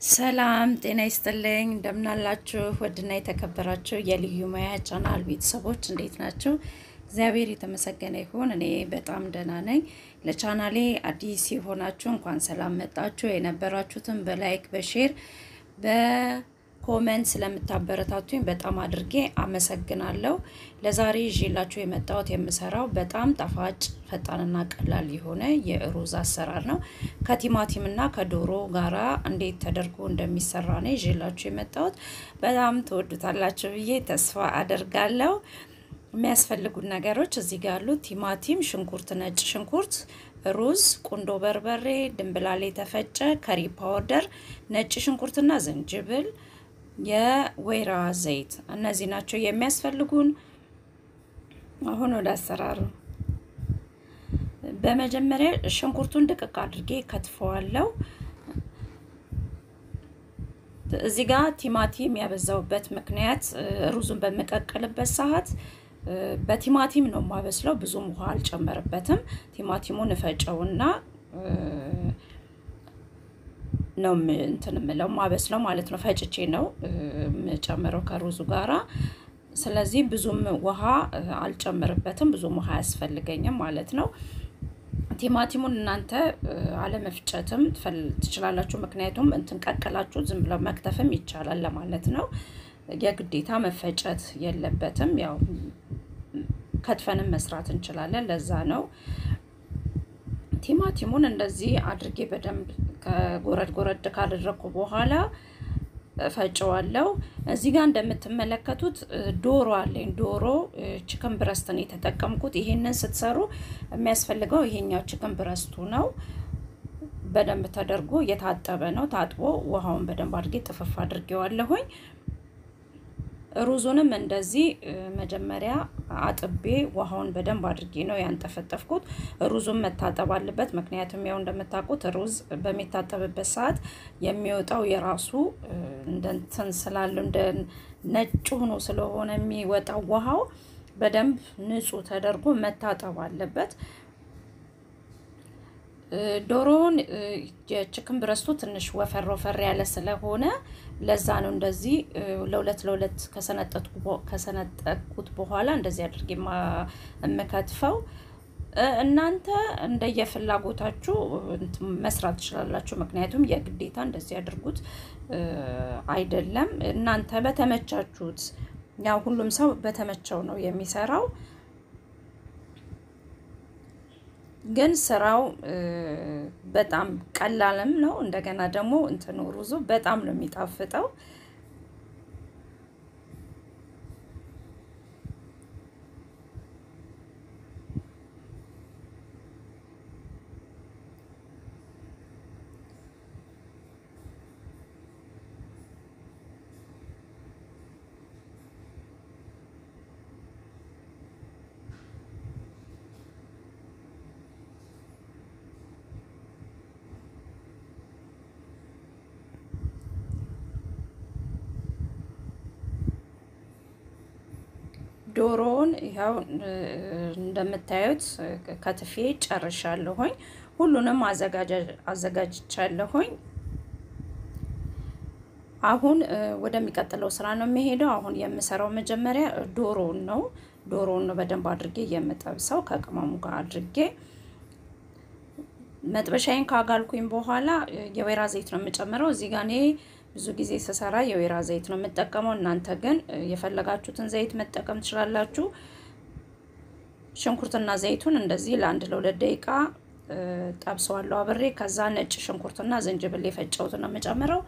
ሰላም ጤና ይስጥልኝ። እንደምናላችሁ ውድና የተከበራችሁ የልዩ ሙያ ቻናል ቤተሰቦች እንዴት ናችሁ? እግዚአብሔር የተመሰገነ ይሁን። እኔ በጣም ደህና ነኝ። ለቻናሌ አዲስ የሆናችሁ እንኳን ሰላም መጣችሁ። የነበራችሁትን በላይክ በሼር በኮመንት ስለምታበረታቱኝ በጣም አድርጌ አመሰግናለሁ። ለዛሬ ይዤላችሁ የመጣሁት የምሰራው በጣም ጣፋጭ ፈጣንና ቀላል የሆነ የሩዝ አሰራር ነው። ከቲማቲምና ከዶሮ ጋራ እንዴት ተደርጎ እንደሚሰራ ነው ይዤላችሁ የመጣሁት። በጣም ትወዱታላችሁ ብዬ ተስፋ አደርጋለሁ። የሚያስፈልጉት ነገሮች እዚህ ጋር ያሉ ቲማቲም፣ ሽንኩርት፣ ነጭ ሽንኩርት፣ ሩዝ፣ ቁንዶ በርበሬ፣ ድንብላል የተፈጨ ከሪ ፓውደር፣ ነጭ ሽንኩርትና ዝንጅብል፣ የወይራ ዘይት እነዚህ ናቸው የሚያስፈልጉን። አሁን ወደ አሰራሩ በመጀመሪያ ሽንኩርቱን ድቅቅ አድርጌ ከትፈዋለሁ። እዚህ ጋር ቲማቲም ያበዛውበት ምክንያት ሩዙን በምቀቅልበት ሰዓት በቲማቲም ነው የማበስለው። ብዙም ውሃ አልጨመርበትም። ቲማቲሙን እፈጨውና ነው እንትን የምለው ማበስለው ማለት ነው። ፈጭቼ ነው የምጨምረው ከሩዙ ጋራ። ስለዚህ ብዙም ውሃ አልጨምርበትም። ብዙም ውሃ አያስፈልገኝም ማለት ነው። ቲማቲሙን እናንተ አለመፍጨትም ትችላላችሁ። ምክንያቱም እንትን ቀቅላችሁ ዝም ብለው መክተፍም ይቻላል ለማለት ነው። የግዴታ መፈጨት የለበትም። ያው ከትፈንም መስራት እንችላለን። ለዛ ነው ቲማቲሙን እንደዚህ አድርጌ በደንብ ከጎረድ ጎረድ ካደረግኩ በኋላ ፈጨዋለሁ። እዚህ ጋር እንደምትመለከቱት ዶሮ አለኝ። ዶሮ ችክን ብረስትን የተጠቀምኩት። ይሄንን ስትሰሩ የሚያስፈልገው ይሄኛው ችክን ብረስቱ ነው። በደንብ ተደርጎ የታጠበ ነው። ታጥቦ ውሃውን በደንብ አድርጌ ጥፍፍ አድርጌዋለሁኝ። ሩዙንም እንደዚህ መጀመሪያ አጥቤ ውሃውን በደንብ አድርጌ ነው ያንጠፈጠፍኩት። ሩዙን መታጠብ አለበት። ምክንያቱም ያው እንደምታውቁት ሩዝ በሚታጠብበት ሰዓት የሚወጣው የራሱ እንደ እንትን ስላለው እንደ ነጭ ሆኖ ስለሆነ የሚወጣው ውሃው በደንብ ንጹህ ተደርጎ መታጠብ አለበት። ዶሮውን የችክን ብረስቱ ትንሽ ወፈር ወፈር ያለ ስለሆነ ለዛ ነው እንደዚህ ለሁለት ለሁለት ከሰነጠቁት በኋላ እንደዚህ አድርጌ የምከትፈው። እናንተ እንደየፍላጎታችሁ መስራት ትችላላችሁ። ምክንያቱም የግዴታ እንደዚህ ያድርጉት አይደለም። እናንተ በተመቻችሁት፣ ያው ሁሉም ሰው በተመቸው ነው የሚሰራው። ግን ስራው በጣም ቀላልም ነው። እንደገና ደግሞ እንትኑ ሩዙ በጣም ነው የሚጣፍጠው። ዶሮውን ይኸው እንደምታዩት ከትፌ ጨርሻለሁኝ። ሁሉንም አዘጋጅቻለሁኝ። አሁን ወደሚቀጥለው ስራ ነው የሚሄደው። አሁን የምሰራው መጀመሪያ ዶሮውን ነው። ዶሮውን ነው በደንብ አድርጌ የምጠብሰው ከቅመሙ ጋር አድርጌ መጥበሻዬን ካጋልኩኝ በኋላ የወይራ ዘይት ነው የምጨምረው። እዚህ ጋር እኔ ብዙ ጊዜ ስሰራ የወይራ ዘይት ነው የምጠቀመው። እናንተ ግን የፈለጋችሁትን ዘይት መጠቀም ትችላላችሁ። ሽንኩርትና ዘይቱን እንደዚህ ለአንድ ለሁለት ደቂቃ ጠብሰዋለሁ አብሬ። ከዛ ነጭ ሽንኩርትና ዝንጅብል የፈጨሁትን ነው የምጨምረው።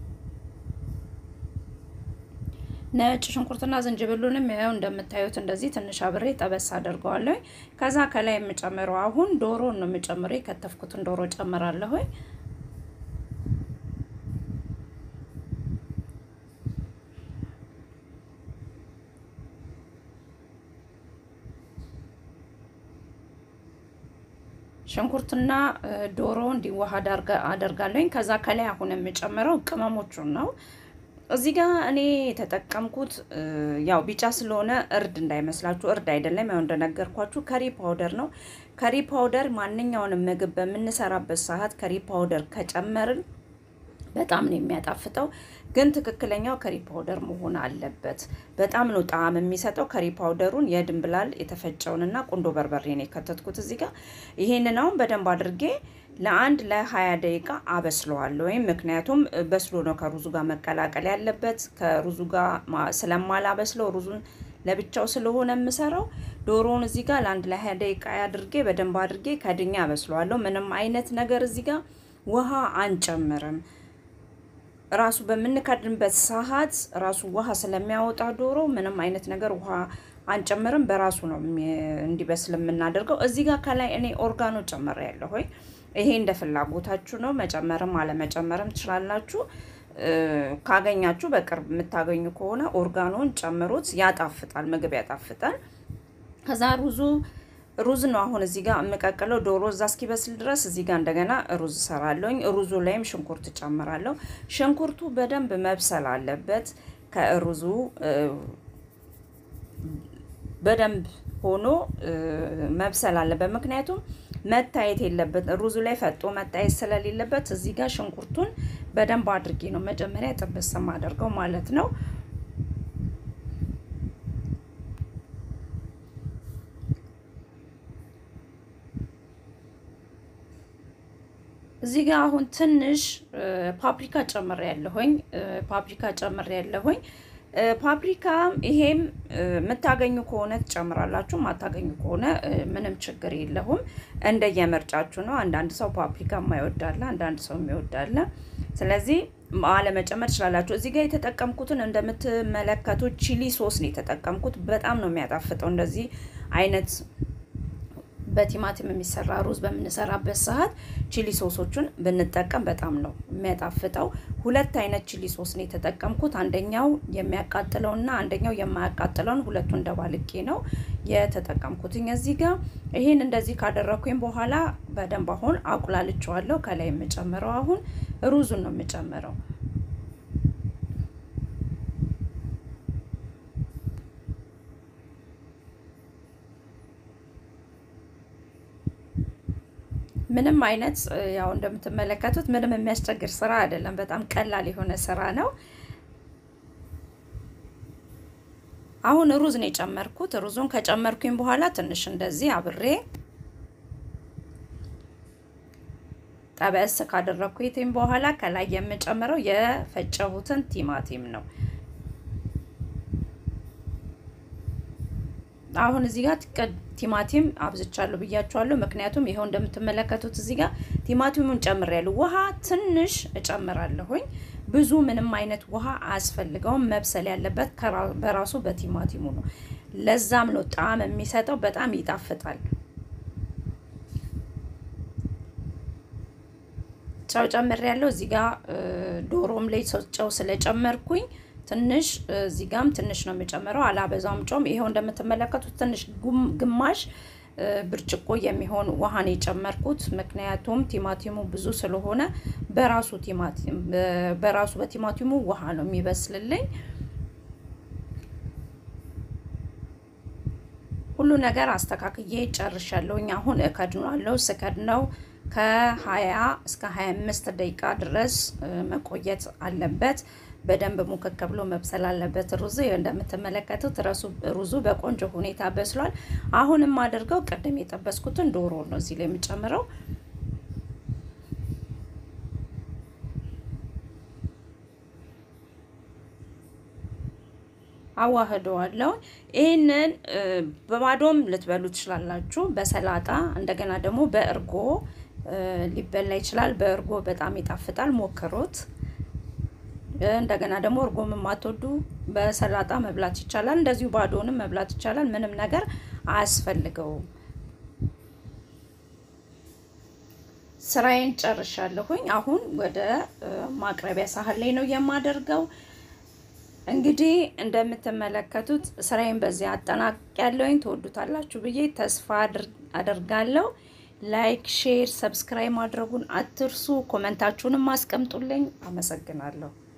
ነጭ ሽንኩርትና ዝንጅብሉንም ያው እንደምታዩት እንደዚህ ትንሽ አብሬ ጠበስ አድርገዋለሁ። ከዛ ከላይ የምጨምረው አሁን ዶሮን ነው የምጨምረው። የከተፍኩትን ዶሮ ጨምራለሁ። ሽንኩርትና ዶሮ እንዲዋሃድ አደርጋለሁኝ። ከዛ ከላይ አሁን የምጨምረው ቅመሞቹን ነው። እዚህ ጋር እኔ የተጠቀምኩት ያው ቢጫ ስለሆነ እርድ እንዳይመስላችሁ፣ እርድ አይደለም። ያው እንደነገርኳችሁ ከሪ ፓውደር ነው። ከሪ ፓውደር ማንኛውንም ምግብ በምንሰራበት ሰዓት ከሪ ፓውደር ከጨመርን በጣም ነው የሚያጣፍጠው። ግን ትክክለኛው ከሪ ፓውደር መሆን አለበት። በጣም ነው ጣዕም የሚሰጠው። ከሪ ፓውደሩን የድንብላል የተፈጨውንና ቁንዶ በርበሬ ነው የከተትኩት እዚህ ጋር። ይሄንን አሁን በደንብ አድርጌ ለአንድ ለሀያ ደቂቃ አበስለዋለሁ። ወይም ምክንያቱም በስሎ ነው ከሩዙ ጋር መቀላቀል ያለበት። ከሩዙ ጋር ስለማላበስለው ሩዙን ለብቻው ስለሆነ የምሰራው ዶሮውን እዚህ ጋር ለአንድ ለሀያ ደቂቃ አድርጌ በደንብ አድርጌ ከድኛ አበስለዋለሁ። ምንም አይነት ነገር እዚህ ጋር ውሃ አንጨምርም። ራሱ በምንከድንበት ሰዓት ራሱ ውሃ ስለሚያወጣ ዶሮ ምንም አይነት ነገር ውሃ አንጨምርም። በራሱ ነው እንዲበስል የምናደርገው። እዚህ ጋር ከላይ እኔ ኦርጋኖ ጨምሬ ያለሁ ሆይ ይሄ እንደ ፍላጎታችሁ ነው። መጨመርም አለመጨመርም ትችላላችሁ። ካገኛችሁ በቅርብ የምታገኙ ከሆነ ኦርጋኖን ጨምሩት። ያጣፍጣል፣ ምግብ ያጣፍጣል። ከዛ ሩዙ ሩዝ ነው አሁን እዚህ ጋር የምቀቅለው ዶሮ እዛ እስኪበስል ድረስ እዚህ ጋር እንደገና ሩዝ እሰራለሁኝ። ሩዙ ላይም ሽንኩርት ጨምራለሁ። ሽንኩርቱ በደንብ መብሰል አለበት። ከሩዙ በደንብ ሆኖ መብሰል አለበት። ምክንያቱም መታየት የለበት ሩዙ ላይ ፈጦ መታየት ስለሌለበት እዚህ ጋር ሽንኩርቱን በደንብ አድርጌ ነው መጀመሪያ ጥብስ የማደርገው ማለት ነው። እዚህ ጋር አሁን ትንሽ ፓፕሪካ ጨምሬ ያለሁኝ ፓፕሪካ ጨምሬ ያለሁኝ ፓፕሪካ ይሄም የምታገኙ ከሆነ ትጨምራላችሁ፣ ማታገኙ ከሆነ ምንም ችግር የለውም። እንደየምርጫችሁ ነው። አንዳንድ ሰው ፓፕሪካ የማይወዳለ፣ አንዳንድ ሰው የሚወዳለ። ስለዚህ አለመጨመር ትችላላችሁ። እዚህ ጋር የተጠቀምኩትን እንደምትመለከቱት ቺሊ ሶስ ነው የተጠቀምኩት። በጣም ነው የሚያጣፍጠው እንደዚህ አይነት በቲማቲም የሚሰራ ሩዝ በምንሰራበት ሰዓት ቺሊ ሶሶቹን ብንጠቀም በጣም ነው የሚያጣፍጠው። ሁለት አይነት ቺሊ ሶስ ነው የተጠቀምኩት። አንደኛው የሚያቃጥለውና አንደኛው የማያቃጥለውን ሁለቱን ደባልቄ ነው የተጠቀምኩትኝ። እዚህ ጋር ይህን እንደዚህ ካደረኩኝ በኋላ በደንብ አሁን አቁላልቸዋለሁ። ከላይ የምጨምረው አሁን ሩዙን ነው የምጨምረው። ምንም አይነት ያው እንደምትመለከቱት ምንም የሚያስቸግር ስራ አይደለም። በጣም ቀላል የሆነ ስራ ነው። አሁን ሩዝ ነው የጨመርኩት። ሩዙን ከጨመርኩኝ በኋላ ትንሽ እንደዚህ አብሬ ጠበስ ካደረኩትኝ በኋላ ከላይ የምጨምረው የፈጨሁትን ቲማቲም ነው። አሁን እዚህ ጋር ቲማቲም አብዝቻለሁ ብያችኋለሁ። ምክንያቱም ይኸው እንደምትመለከቱት እዚህ ጋር ቲማቲሙን ጨምሬያለሁ። ውሃ ትንሽ እጨምራለሁኝ። ብዙ ምንም አይነት ውሃ አያስፈልገውም። መብሰል ያለበት በራሱ በቲማቲሙ ነው። ለዛም ነው ጣዕም የሚሰጠው። በጣም ይጣፍጣል። ጨው ጨምሬያለሁ። እዚህ ጋር ዶሮም ላይ ጨው ስለጨመርኩኝ ትንሽ እዚህ ጋም ትንሽ ነው የምጨምረው፣ አላበዛውም ጨውም። ይኸው እንደምትመለከቱት ትንሽ ግማሽ ብርጭቆ የሚሆን ውሃን የጨመርኩት ምክንያቱም ቲማቲሙ ብዙ ስለሆነ በራሱ ቲማቲም በራሱ በቲማቲሙ ውሃ ነው የሚበስልልኝ። ሁሉ ነገር አስተካክዬ ጨርሻለሁኝ። አሁን እከድናለሁ። ስከድነው ከ20 እስከ 25 ደቂቃ ድረስ መቆየት አለበት። በደንብ ሙክክ ብሎ መብሰል አለበት። ሩዙ እንደምትመለከቱት ሩዙ በቆንጆ ሁኔታ በስሏል። አሁን የማደርገው ቅድም የጠበስኩትን ዶሮ ነው እዚህ ላይ የምጨምረው። አዋህደዋለሁ። ይህንን በባዶም ልትበሉ ትችላላችሁ፣ በሰላጣ እንደገና ደግሞ በእርጎ ሊበላ ይችላል። በእርጎ በጣም ይጣፍጣል፣ ሞክሩት። እንደገና ደግሞ እርጎም የማትወዱ በሰላጣ መብላት ይቻላል። እንደዚሁ ባዶንም መብላት ይቻላል። ምንም ነገር አያስፈልገውም። ስራዬን ጨርሻለሁኝ። አሁን ወደ ማቅረቢያ ሳህን ላይ ነው የማደርገው። እንግዲህ እንደምትመለከቱት ስራዬን በዚህ አጠናቅቄያለሁኝ። ትወዱታላችሁ ብዬ ተስፋ አደርጋለሁ። ላይክ፣ ሼር፣ ሰብስክራይብ ማድረጉን አትርሱ። ኮመንታችሁንም አስቀምጡልኝ። አመሰግናለሁ።